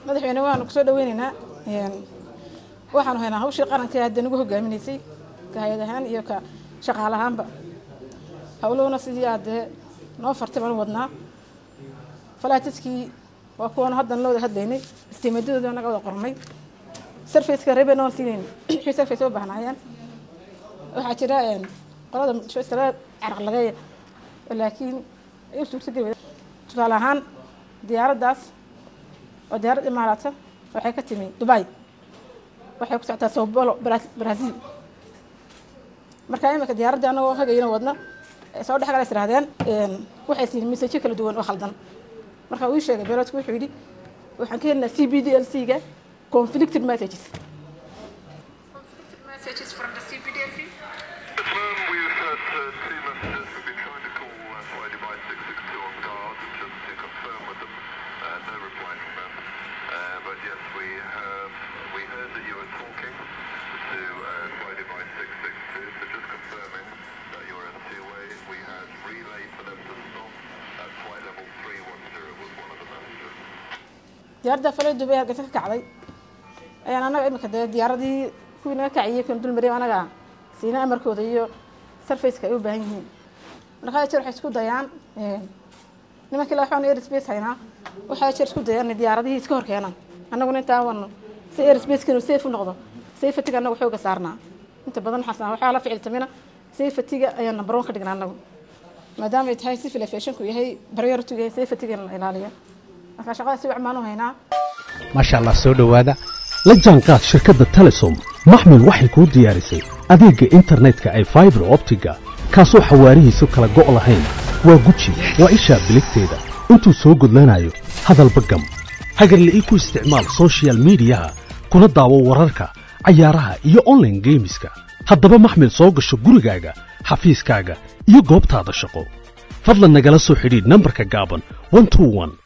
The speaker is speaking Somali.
madaxweyne waanu kusoo dhaweyneynaa waxaanu haynaa hawshii qaranka hadda nagu hogaaminaysay ka hay-ad ahaan iyo ka shaqaal ahaanba howluhuna sidii aadee noo fartay baanu wadnaa falaatiskii waa kuwaanu haddan la wada hadlaynay istiimadadooda naga wada qornay sarfaceka reeben oon siinayn wixii sarface u baahnaayeen waxaa jira qolada muqdisho iskala caraqladeeya laakiin ay u suurtageli tusaale ahaan diyaaraddaas waa diyaarad imaaraata waxay ka timi dubai waxay ku socotaa sao paulo brazil markaa imika diyaaradda anagoo hagayna wadna soo dhex gala is irahdeen waxay siin mesajyo kala duwan oo khaldan marka uu sheegay beeloodku wuxuu yidhi waxaan ka helnaa c b d l c ga conflicted messages messages from the CBDLC Confirm we've had uh, two messages. We've been trying to call uh, flight device 662 on guard just to confirm with them. Uh, no reply from them. Uh, but yes, we have. We heard that you were talking to uh, flight device 662. So just confirming that you're in two-way. We had relayed for them to stop at flight level 310 was one of the messages. diyaaradda falo dubay hargeysa ka kacday ayaan anaga imika dee diyaaradii kuwii naga kaciyey kan dul mariyay anaga siina amarkooda iyo sarfaceka ay u baahan yihiin markaa jeer waxay isku dayaan nimankii la waxaan airspace haynaa waxaa jeer isku dayaan inay diyaaradihii iska hor keenaan annaguna intaa wano si airspacekan safe u noqdo safetyga annagu xooga saarnaa inta badan waxaas waxaa la ficiltamina safetyga ayaan number one ka dhignaa annagu maadaama ay tahay civil aviationku yahay priority yahay safetyga in la ilaaliyo marka shaqada si wacmaan u haynaa maasha allah soo dhowaada la jaanqaad shirkadda telesom maxmil waxay kuu diyaarisay adeegga internetka ay faibar optiga kaasoo xawaarihiisu kala go' lahayn waa guji waa ishaa biligteeda intuu soo gudlanayo hadalba gam hagarle ii ku isticmaal sochial midiyaha kuna daawo wararka cayaaraha iyo onlaine geemiska haddaba maxmil soo gasho gurigaaga xafiiskaaga iyo goobtaada shaqo fadlan nagala soo xidhiidh nambarka gaaban